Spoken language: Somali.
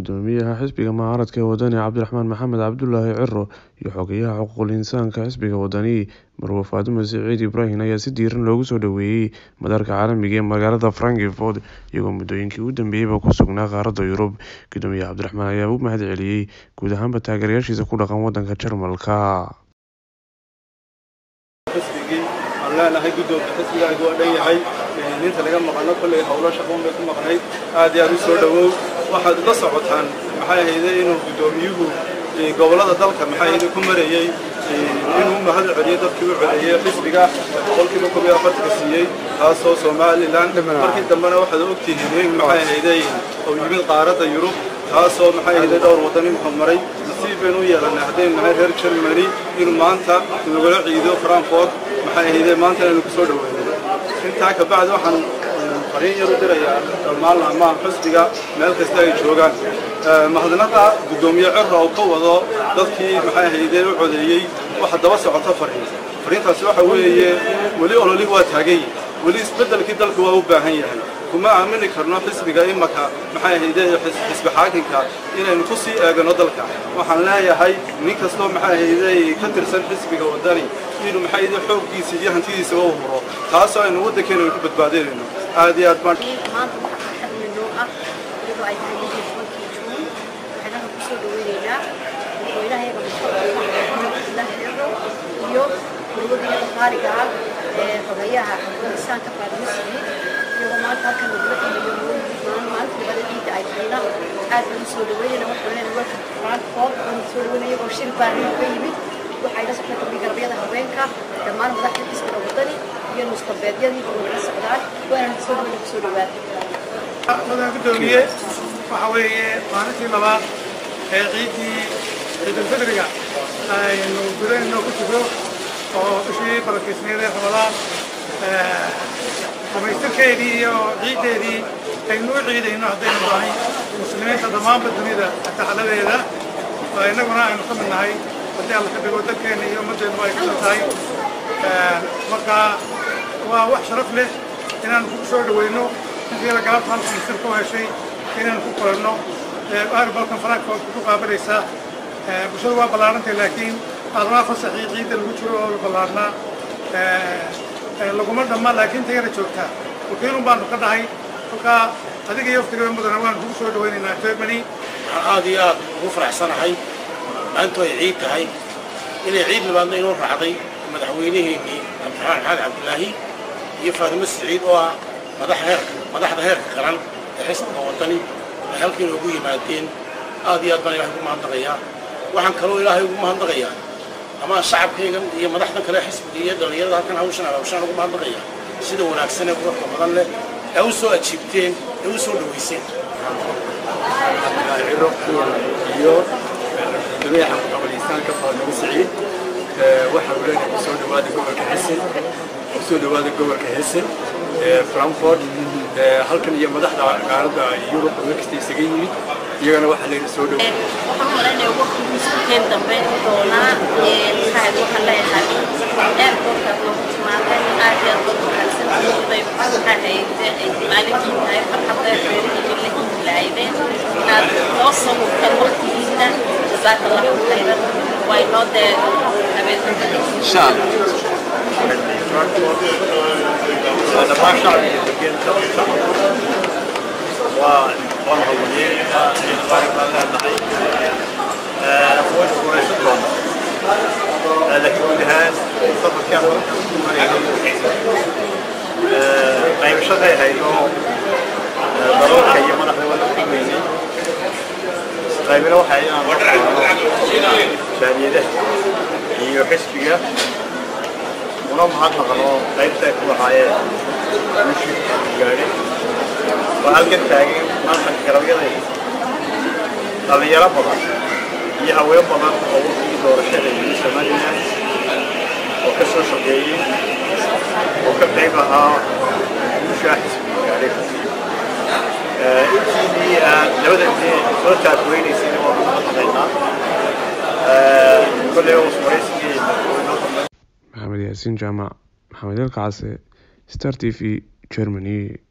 Guddoomiyaha xisbiga mucaaradka ee Wadani Cabdiraxmaan Maxamed Cabdullaahi Ciro iyo Xogeyaha Xuquuqul Insaanka xisbiga Wadani Marwo Faadumo Siciid Ibraahin ayaa si diiran loogu soo dhoweeyay madaarka caalamiga ah ee magaalada Frankfurt iyagoo muddooyinkii ugu dambeeyayba ku sugnaa qaaradda Yurub. Guddoomiyaha Cabdiraxmaan ayaa u mahadceliyay guud ahaanba taageerayaashiisa ku dhaqan waddanka Jarmalka. xisbigii aan leenahay guddoonka xisbigaagu waa dhan yahay ninta laga maqano kolley howlo shaqoon bay ku maqnayd aad iyo aad u soo dhowow waxaad la socotaan maxay ahayde inuu guddoomiyuhu gobollada dalka maxay ahayde ku marayey inuu mahad celiyo dadkii u codeeyey xisbiga boqolkiiba koob iyo afartanka siiyey taasoo somalilan markii dambena waxaad ogtihiin in maxay ahayde uu yimid qaaradda yurub taasoo maxay ahayde dhowr waddan inuu maray nasiib baynu u yeelanay haddaynu nahay reer germany inuu maanta nagula ciido frankfurt maxay ahayde maanta inaynu ku soo dhoweyno intaa ka bacdi waxaan fariin yar u dirayaa dhammaan laamaha xisbiga meel kasta ay joogaan mahadnaqa guddoomiye ciro oo ka wado dadkii maxay ahayde u codeeyey waxa daba socota fariin fariintaasi waxa weeye weli ololi waa taagay weli isbeddelkii dalka waa u baahan yahay kuma aamini karno xisbiga imaka maxay ahayde xisbi xaakinka inaynu ku sii eegano dalka waxaan leeyahay nin kastoo maxay ahayde ka tirsan xisbiga waddani inuu maxay ahayde xooggiisa iyo hantidiisa u huro taasoo aynu waddankeena ku badbaadinayno aad iyo aad baan maanta waxaa farxad weynoo ah iyadoo ay tahay lixii tobankii juun waxaynaha ku soo dhaweynaynaa madaxweynahayaga madaxweynaha ciro iyo gurwadayada qaaliga ah ee xogeyaha xuquuqisaanka faadimo siciid iyagoo maanta halkan nagula imayo maalinta labada ciidda ay tahayna aad baan u soo dhaweynayna waxaan leenahay welcome to frankfurt waan soo dhaweynaya iyagoo shir baarin ka yimid waxay la socdaan gabdhi garabyada haweenka dhammaan madaxda xisbiga waddani iyo nusqabeedyadii oo la socdaan waana soo dhaweyna kusoo dhawaada mudan guddoomiye waxa weeye maalintii labaad ee ciiddii ciidulfidriga aynu gudaheenno ku jiro oo bishii barakiisneed ee ramadaan dhamaystirkeedii iyo ciiddeedii aynu u ciidayno haddaynu nahay muslimiinta dhammaanba dunida taxaladeeda innaguna aynu ka mid nahay haddii alla ka dhigo dalkeenna iyo ummaddeennu ay ka mid tahay marka waa wax sharaf leh inaanu ku soo dhaweyno intiila galabta halkan sir ku heshay inaanu ku kulanno aarbalkan frankfurt ku qaabilaysaa bulshadu waa ballaarantay laakiin aadmaa fasaxii ciidda lagu jiro oo la ballaarnaa laguma dhamma laakiin tayara joogtaa wakiilun baanu ka dhahay kolkaa adiga iyo waftigaa mudana waanu kugu soo dhawaynaynaa germany waxaan aad iyo aad ugu faraxsanahay maantu ay ciid tahay inay ciid labaadna inoo raacday madaxweynaheennii cabdiraxmaan maxamed cabdilaahi iyo faatimo siciid oo ah madaxda heerka qaran ee xisbiga waddani ay halkiina ugu yimaadeen aad iyo aad baan ilahay ugu mahadnaqayaa waxaan kaloo ilaahay ugu mahadnaqayaa ama shacabkaygan iyo madaxdan kale xisbiga iyo dhallinyarada halkan hawshan hawshaan ugu mahadnaqayaa sida wanaagsan ee quruxda badan leh ee u soo ajiibteen ee u soo dhowayseen ciro iyo guddoomiyaha xuquuqul-insaanka faadimo siciid waxaan leenahay kusoo dhawaada gobolka hessen kusoo dhawaada gobolka hessen frankfurt halkan iyo madaxda qaaradda yurub meel kasta isaga yimid iyagana waxaa leena soo dhawa waxaan malaynayaa waqtigiisukeen dambe doonaa maxaad waxaan leeyahay airportkaas loogu timaaday aad iyo aad ugu wanaagsan bay maxaa hayde ay maalinkii tahay farxadda reerihii la intilaayden inaad noo sawirtan waqtigiina jazaaka allahu khayran waa inoo dee dhammaan shacbiga degan waa waan hawliyeenka ciidamada baan leenahay way guulaysan doonaa laakiin guud ahaan safarkaan halkan ku mareegay qaybashaday haydo dalalka iyo madaxda wada kulmaynay qaybina waxay inaan shaadiyadaha iyo xisbiga una mahadnaqno qaybta ay ku lahaayeen guushii gaadhay waa halkan taagay maanta garabyada dhallinyaro badan iyo haween badan oo waqtigii doorashada yimi somalilan oo ka soo shaqeeyey oo ka qayb ahaa guushaa xisbiga gaadhay intiinii labada dee soo taakuynaysayna waa mahadnaqaynaa kolley oo waraysigii madaxweynoo dambe maxamed yaasiin jaamac maxamed elka case star t v germany